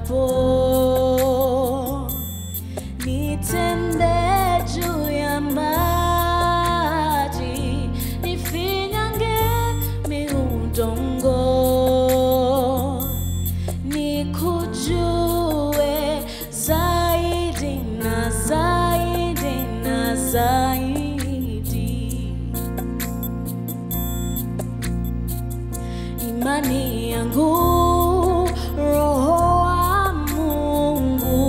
niendapo, nitembee juu ya maji, nifinyange miudongo, nikujue zaidi na zaidi na zaidi. imani yangu roho wa Mungu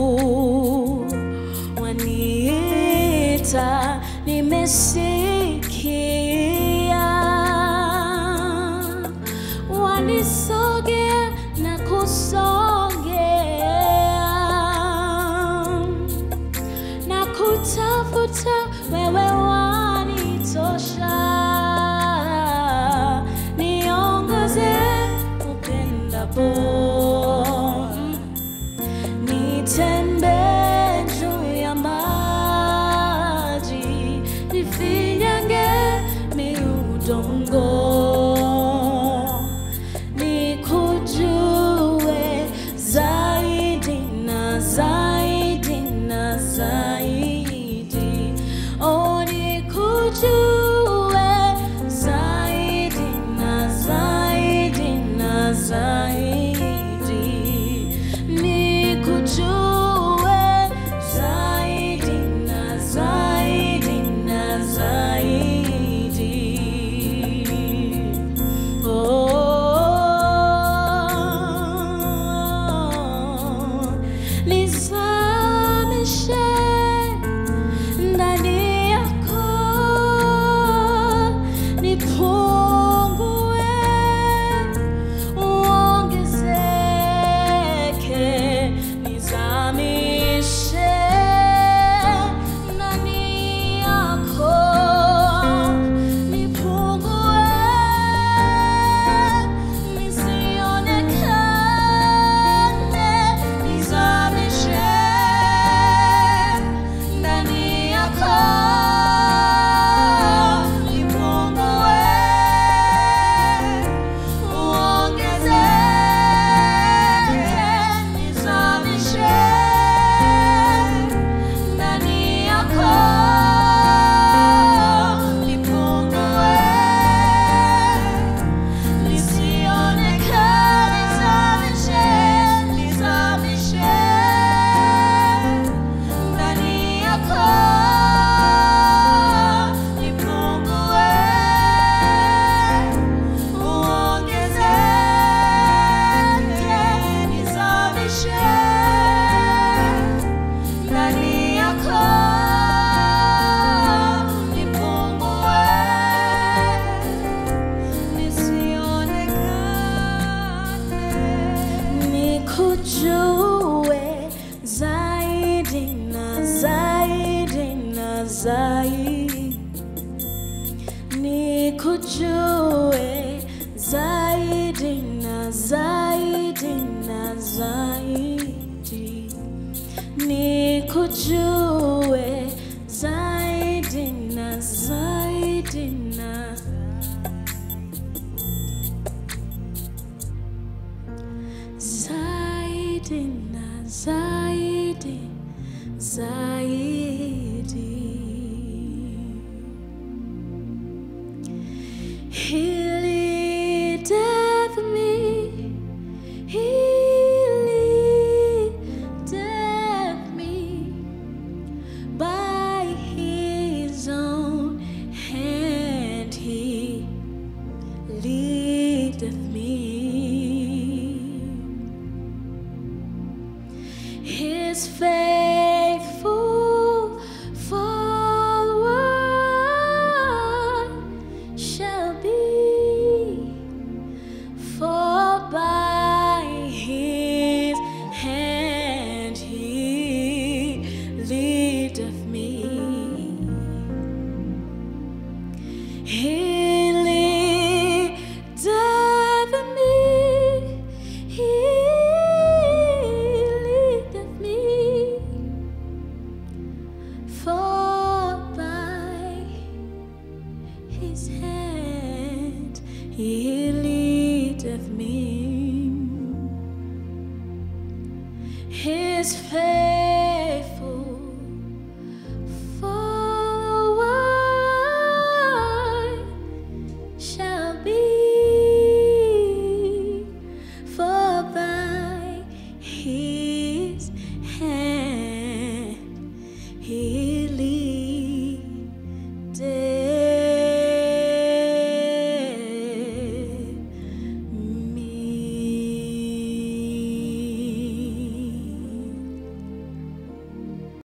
waniita, nimesikia, wanisogea na kusongea na kutafuta wewe wanitosha, niongoze upendapo, nitembee juu ya maji, nifinyange miudongo, nikujue zaidi na zaidi na zaidi, oh, nikujue zaidi na zaidi na zaidi, nikujue zaidi na zaidi na zaidi. Oh, nizamishe ndani yako, nipungue, uongezeke, nizamishe ndani yako, nipungue, nisionekane, nizamishe ndani yako, nipungue, uongezeke, nizamishe ndani yako, nipungue, nisionekane, nizamishe, nizamishe ndani yako, nipungue, uongezeke, nizamishe ndani yako, nipungue, nisionekane, nikujue zaidi na zaidi na zaidi, nikujue zaidi na zaidi na zaidi, nikujue zaidi na zaidi na zaidi na zaidi zaidi. He leadeth me, he leadeth me by his own hand. He leadeth me. His faithful follower shall be, for by his hand he leadeth me. He leadeth me, he leadeth me, for by his hand he leadeth me.